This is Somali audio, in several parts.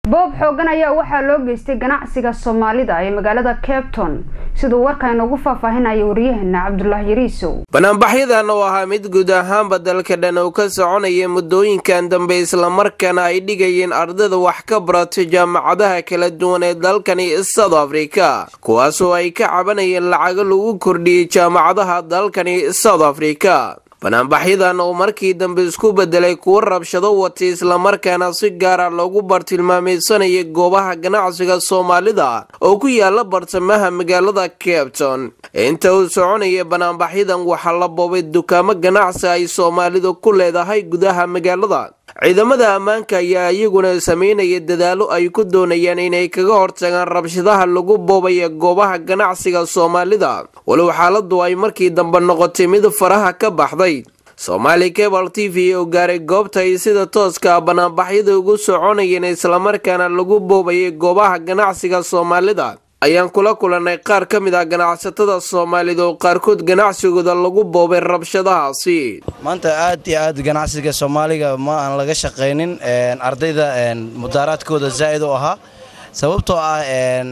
boob xoogan ayaa waxaa loo geystay ganacsiga soomaalida ee magaalada cabton siduu warka inoogu faahfaahinaya waryaheena cabdulaahi yariisow banaanbaxyadan oo ahaa mid guud ahaanba dalka dhan uu ka soconaya muddooyinkan dambe islamarkaana ay dhigayeen ardayda wax ka barata jaamacadaha kala duwan ee dalkani south africa kuwaasoo ay ka cabanayeen lacago lagu kordhiyey jaamacadaha dalkani south africa banaanbaxyadan oo markii dambe isku bedelay kuwo rabshado watay islamarkaana si gaara loogu bartilmaameysanayay goobaha ganacsiga soomaalida oo ku yaala bartamaha magaalada cabton inta uu soconaya banaanbaxyadan waxaa la boobay dukaamo ganacsi ay soomaalidu ku leedahay gudaha magaalada ciidamada ammaanka ayaa iyaguna sameynaya dadaalo ay ku doonayaan inay kaga hortagaan rabshadaha lagu boobaya goobaha ganacsiga soomaalida walow xaaladu ay markii dambe noqotay mid faraha ka baxday soomaali cable t v oo gaaray goobta ay sida tooska ah banaanbaxyada ugu soconayeen islamarkaana lagu boobayay goobaha ganacsiga soomaalida ayaan kula kulannay qaar ka mid ah ganacsatada soomaalida oo qaarkood ganacsigooda lagu boobay rabshadahaasi maanta aad iyo aad ganacsiga soomaaliga ma aan laga shaqaynin ardayda mudaaraadkooda zaa'id u ahaa sababtoo ah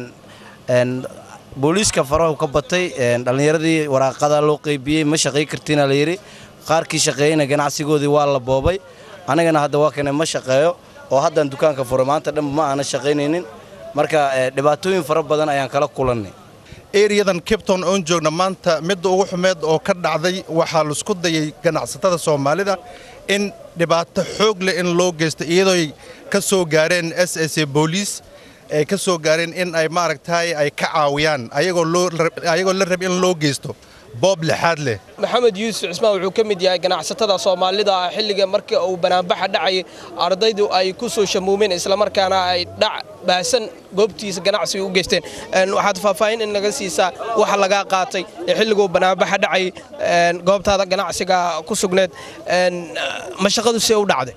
booliiska farahu ka batay dhallinyaradii waraaqada loo qaybiyey ma shaqay kartiina la yidhi qaarkii shaqeeyeyna ganacsigoodii waa la boobay anigana hadda waa kane ma shaqeeyo oo haddaan dukaanka furay maanta dhanba ma aana shaqaynaynin marka dhibaatooyin fara badan ayaan kala kulannay eriyadan cabton oon joogna maanta midda ugu xumeed oo ka dhacday waxaa laisku dayay ganacsatada soomaalida in dhibaato xoog leh in loo geysto iyadooy ka soo gaareen s s booliis ay ka soo gaareen in ay maaragtay ay ka caawiyaan ayagoo la rab in loo geysto boob lixaad leh maxamed yuusuf cismaan wuxuu ka mid yahay ganacsatada soomaalida ah xilliga markii uu banaanbaxa dhacayay ardaydu ay ku soo shamuumeen islamarkaana ay dhac baahsan goobtiisa ganacsiga u geysteen waxaad faahfaahin in naga siisaa waxa lagaa qaatay ee xilliguu banaanbaxa dhacayay goobtaada ganacsiga ku sugneed mashaqadu see u dhacday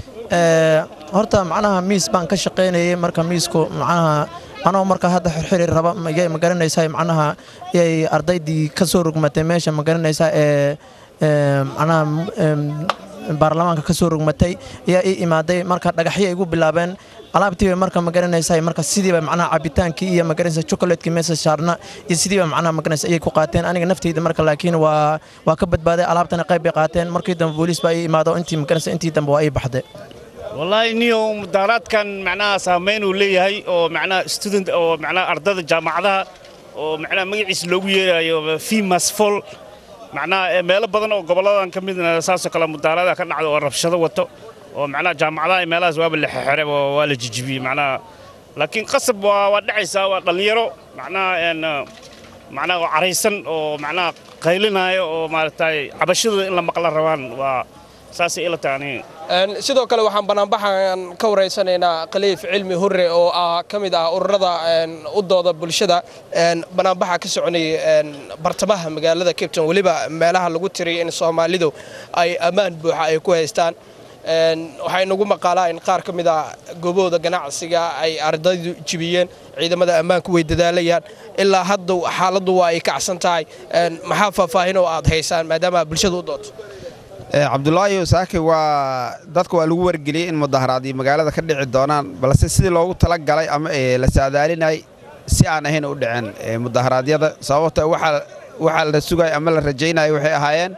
horta macnaha miis baan ka shaqaynayay marka miisku macnaha anoo marka hadda xirxiri raba yay ma garanaysaa macnaha yay ardaydii ka soo rogmatay meesha ma garanaysaa ee macnaha baarlamaanka ka soo rogmatay ayaa ii imaaday marka dhagaxyo igu bilaabeen alaabtiiba marka ma garanaysaa marka sidiiba macnaha cabitaankii iyo ma garanaysaa chocolatekii meesha saarna iyo sidiiba macnaha ma garanaysaa ayay ku qaateen aniga nafteyda marka laakiin waa waa ka badbaaday alaabtana qayb bay qaateen markii dambe booliis baa ii imaado intii ma garanaysaa intii dambe waa ii baxday wallaahi niyo mudaaraadkan macnaha saamayn uu leeyahay oo macnaha student oo macnaha ardada jaamacadaha oo macnaha magaciisa loogu yeerayo fimas fol macnaha meelo badan oo gobolladan ka midna saasoo kale mudaaraada ka dhacda oo rabshado wato oo macnaha jaamacadaha meelahaas waaba la xexere oo waa la jijibiyey macnaha laakiin qasab waa waa dhacaysaa waa dhallinyaro macnaha macnaha oo caraysan oo macnaha qaylinaayo oo maaragtay cabashadooda in la maqla rabaan waa saasay ila tahay aniga sidoo kale waxaan banaanbaxan ka waraysanaynaa khaliif cilmi hurre oo ah ka mid ah ururada u dooda bulshada banaanbaxa ka soconayay bartamaha magaalada cabton weliba meelaha lagu tiriyay in soomaalidu ay ammaan buuxa ay ku haystaan waxay nagu maqaalaa in qaar ka mid ah goobahooda ganacsiga ay ardaydu jibiyeen ciidamada ammaanku way dadaalayaan ilaa hadda xaaladdu waa ay kacsan tahay maxaa faahfaahin oo aad haysaan maadaama bulshada u doonto cabdulaahi saaki waa dadka waa lagu wargeliyey in mudaharaadii magaalada ka dhici doonaan balse sidii loogu tala galay ama la saadaalinay si aan ahayn u dhicin mudaharaadyada sababta waxaa la sugay ama la rajaynaya waxay ahaayeen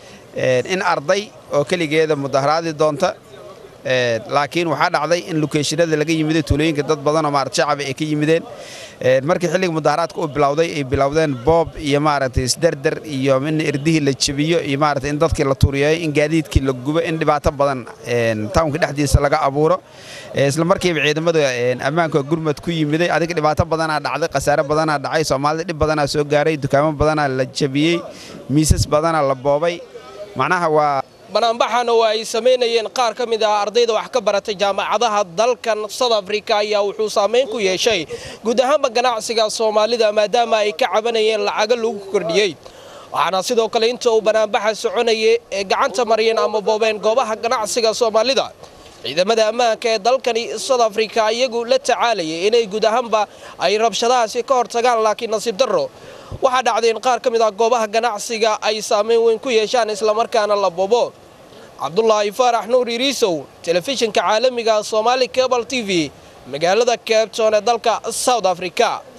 in arday oo keligeeda mudaharaadi doonta laakiin waxaa dhacday in lokeeshinada laga yimiday tuulooyinka dad badanoo maarata shacaba ay ka yimideen markii xilliga mudaharaadka uu bilowday ay bilowdeen boob iyo maaragtay isderdar iyo in irdihii la jebiyo iyo maaragtay in dadkii la turiyeeyo in gaadiidkii la gubo in dhibaato badan tawnka dhexdiisa laga abuuro isla markiiba ciidamada ammaanka gurmad ku yimiday adiga dhibaato badanaa dhacday khasaare badanaa dhacay soomaalida dhib badanaa soo gaaray dukaamo badanaa la jebiyey miisas badanaa la boobay macnaha waa banaanbaxan oo ay samaynayeen qaar ka mid ah ardayda wax ka baratay jaamacadaha dalkan south africa ayaa wuxuu saamayn ku yeeshay guud ahaanba ganacsiga soomaalida maadaama ay ka cabanayeen lacago lagu kordhiyey waxaana sidoo kale inta uu banaanbaxa soconayay ee gacanta mariyeen ama boobeen goobaha ganacsiga soomaalida ciidamada ammaanka ee dalkani south africa iyagu la tacaalayay inay guud ahaanba ay rabshadahaasi ka hortagaan laakiin nasiib darro waxaa dhacday in qaar ka mid ah goobaha ganacsiga ay saamayn weyn ku yeeshaan islamarkaana la bobo cabdulaahi faarax nuur iriisow telefishinka caalamiga soomaali cable t v magaalada cabton ee dalka south africa